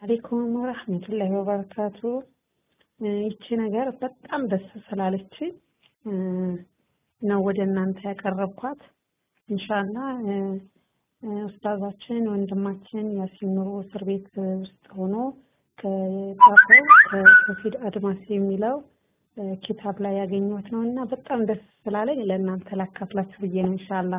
አሌይኩም ወረህመቱላሂ ወበረካቱ። ይቺ ነገር በጣም ደስ ስላለች ነው ወደ እናንተ ያቀረብኳት። ኢንሻላ ኡስታዛችን ወንድማችን ያሲን ኑሩ እስር ቤት ውስጥ ሆኖ ከጻፈው ከሰፊድ አድማስ የሚለው ኪታብ ላይ ያገኘሁት ነው እና በጣም ደስ ስላለኝ ለእናንተ ላካፍላችሁ ብዬ ነው። ኢንሻላ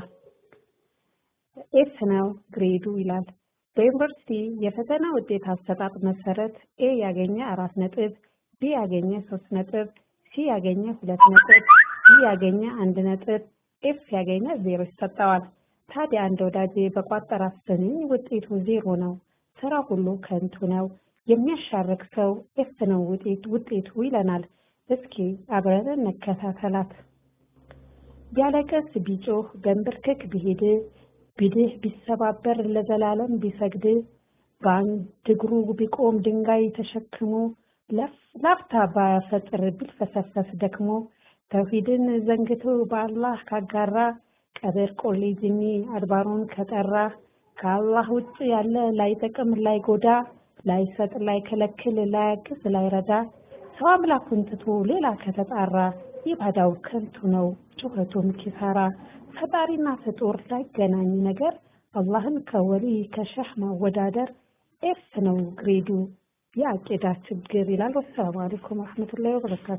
ኤስ ነው ግሬዱ ይላል። በዩኒቨርሲቲ የፈተና ውጤት አሰጣጥ መሰረት ኤ ያገኘ አራት ነጥብ፣ ቢ ያገኘ ሶስት ነጥብ፣ ሲ ያገኘ ሁለት ነጥብ፣ ዲ ያገኘ አንድ ነጥብ፣ ኤፍ ያገኘ ዜሮ ይሰጠዋል። ታዲያ አንድ ወዳጄ በቋጠራት ስንኝ ውጤቱ ዜሮ ነው፣ ስራ ሁሉ ከንቱ ነው፣ የሚያሻርክ ሰው ኤፍ ነው ውጤት ውጤቱ ይለናል። እስኪ አብረን እንከታተላት። ቢያለቅስ ቢጮህ በንብርክክ ቢሄድ ቢድህ ቢሰባበር ለዘላለም ቢሰግድ በአንድ እግሩ ቢቆም ድንጋይ ተሸክሞ ላፍታ ባያፈጥር ቢልፈሰፈስ ደክሞ ተውሂድን ዘንግቶ በአላህ ካጋራ ቀብር ቆሌ ጅኒ አድባሩን ከጠራ ከአላህ ውጭ ያለ ላይጠቅም ላይጎዳ ላይሰጥ ላይከለክል ላያግዝ ላይረዳ ሰው አምላኩን ትቶ ሌላ ከተጣራ ኢባዳው ከንቱ ነው ጩኸቱም ኪሳራ። ፈጣሪና ፍጡር ላይገናኝ ነገር አላህን ከወሊ ከሸህ ማወዳደር ኤፍ ነው ግሬዱ የአቂዳ ችግር ይላል። ወሰላሙ አለይኩም ወረህመቱላሂ ወበረካቱ።